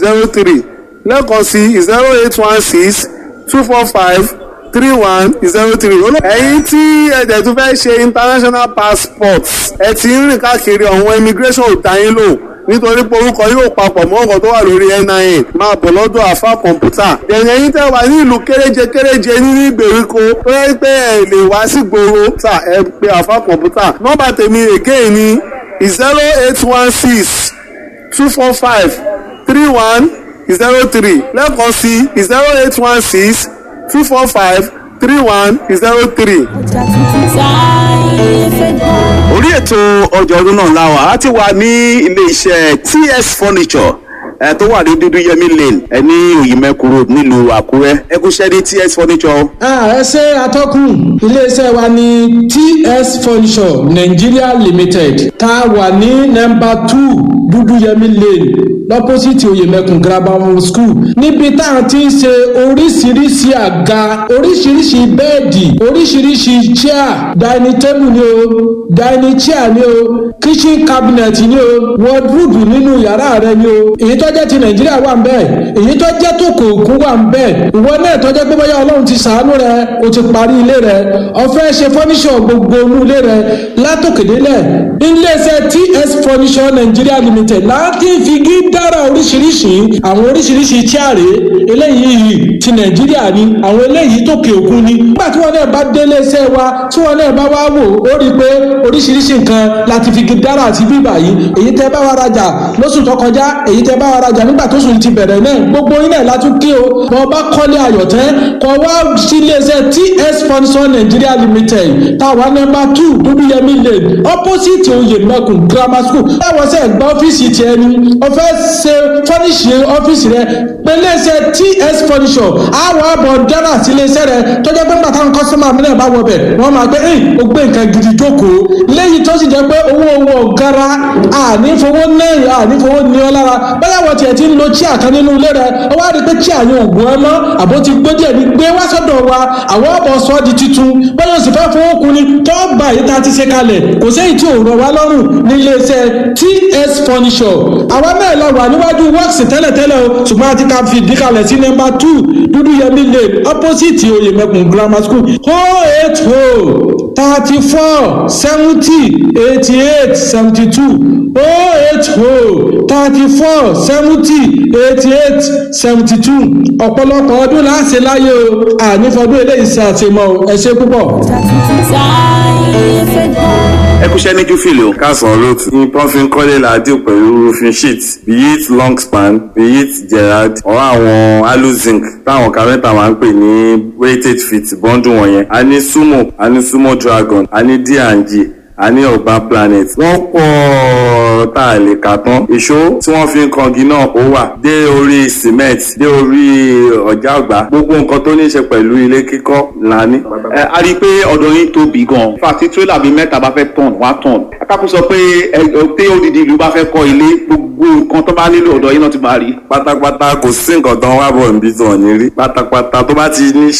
zero three lẹ́ẹ̀kan sí zero eight one six two four five three one zero three. ẹ̀yin tí ẹ̀jẹ̀ tún fẹ́ ṣe international passport ẹ ti ń rìn káàkiri ọ̀hún immigration ò dá yín lò nítorí pé orúkọ yóò papọ̀ mọ́ ọkọ̀ tó wà lórí NIN máa bọ̀ lọ́dọ̀ àfa kọ̀ǹpútà. ẹ̀yìn ẹ̀yin tẹ́ wà ní ìlú kéréje kéréje nínú ìgbèríko tó yẹ pé ẹ lè wá sí gbòòrò tà ẹ pé àfa kọ̀ǹpútà. nọ́mbà tèmi again ni zero eight one six two four five three one zero three lẹ́ẹ̀kan sí zero eight one six two four five three one zero three. orí ètò ọjọ́ ọdún náà la wà á ti wà ní ilé iṣẹ́ ts furniture ẹ tó wà ní dúdú yẹmí lane ẹ ní òyìnbẹ́kù road nílùú àkúrẹ́ ẹ kú ṣẹ́ ní ts furniture. ẹ ṣe atọ́kùn iléeṣẹ́ wa ní ts furniture nigeria limited tá a wà ní nọ́mbà two dúdú yẹmí lane lọ́pọ́sìtì oyèmẹkùn grammar school níbi tá a ti ń ṣe oríṣiríṣi àga oríṣiríṣi bẹ́ẹ̀dì oríṣiríṣi chair dining table ni o dining chair ni o kitchen cabinet ni o wardrobe nínú yàrá rẹ ni o èyí tó jẹ́ ti nàìjíríà wà ń bẹ́ẹ̀ èyí tó jẹ́ tó kò kún wà ń bẹ́ẹ̀ ìwọ náà tó jẹ́ pé bóyá ọlọ́run ti sàánú rẹ o ti parí ilé rẹ ọ̀fẹ́ ṣe fọ́níṣọ̀ gbogbo inú ilé rẹ látòkèdélẹ̀ iléeṣẹ́ ts furniture nigeria limited láti fi gí dára oríṣiríṣi àwọn oríṣiríṣi tíàrè eléyìí ti nàìjíríà ni àwọn eléyìí tókè òkun ni nígbà tí wọn náà bá délé iṣẹ́ wa tí wọn náà bá wá wò ó rí i pé oríṣiríṣi nǹkan láti fi gí dára sí bíbà yìí èyí tẹ́ bá wa rajà lóṣù tó kọjá èyí tẹ́ bá wa rajà nígbà tó sùn ti bẹ̀rẹ̀ náà gbogbo yín náà látún kí o bọ́ bá kọ́lé ayọ̀tẹ́ kọ́ wá sí iléeṣẹ́ ts furniture nigeria limited táwa nọ́mbà two dúdúyẹmí lane opposite oyèmẹkùn grammar school táwọn sẹ́ẹ̀ gba ọ́fíìsì tiẹ̀ ni ọ̀fẹ́ ṣe fọ́níṣì ọ́fíìsì rẹ pẹ̀lẹ́sẹ̀ ts furniture àwọn àbọ̀ dára sí iléeṣẹ́ rẹ tọ́jú pé bàtà ń kọ́sọ́mà mi náà bá wọ bẹ̀ wọ́n máa gbé ẹ̀yìn ó gbé nǹkan gidi jókòó lẹ́yìn tó sì jẹ́ pé owó owó gara ànífowó náà ànífowó ní ọ lára bóyá wọ́n tiẹ̀ ti ń lo chíà kan nínú ilé rẹ ó wá rí i pé chíà yẹn ò gbọ́ ẹ mọ́ àbó ti gbó díẹ̀ ní gbé wá sọ́dọ̀ wa àwọn ọ̀bọ̀ sọ di titun bóyá sì fẹ́ fowó kun ni tó bá yìí tá a ti ṣe kalẹ̀ kò séyìí tí ò rọ̀ wá lọ́rùn ní iléeṣẹ́ ts furniture àwa náà lọ wà níwájú works tẹ́lẹ̀tẹ́lẹ̀ o ṣùgbọ́n a ti ka fi ìdíkalẹ̀ sí nọ́mbà two dúdú yẹmí lane opposite oyèmẹkùn grammar school o eight o thirty four seventy eighty eight seventy two o eight o thirty four seventy eighty eight seventy two ọ̀pọ̀lọpọ̀ ọdún láṣẹ láyé o ànífọdún eléyìí ṣe àṣemọ ẹ ṣe púpọ̀ ẹ kú ṣẹ́ ní júfìlì o. kásán olóòtú ní pọ́nfin kọ́lé làádìo pẹ̀lú roofing sheet be it long span be it gerard or àwọn aluzinc táwọn kárẹ́ntà máa ń pè ní weighted feet bọ́ńdù wọ̀nyẹn a ní sumo a ní sumo dragon a ní d&g a ní ọgbà planet wọ́n pọ̀ tá a lè kà tán ìṣó tí wọ́n fi ń kangi náà ó wà dé orí cement dé orí ọ̀já ọ̀gbà gbogbo nǹkan tó ní í ṣe pẹ̀lú ilé kíkọ́ là ní. ẹ a rí i pé ọ̀dọ̀ yín tóbi gan-an fàtí tírélà bíi mẹ́ta bá fẹ́ tọ̀n wá tọ̀n akápò sọ pé ẹ pé odidi ìlú bá fẹ́ kọ́ ilé gbogbo nǹkan tó bá nílò ọ̀dọ̀ yín náà ti máa rí. pátápátá kò sí nǹkan tán wá bọ̀ níbi tí wọ́n ní rí pátápátá tó bá ti ní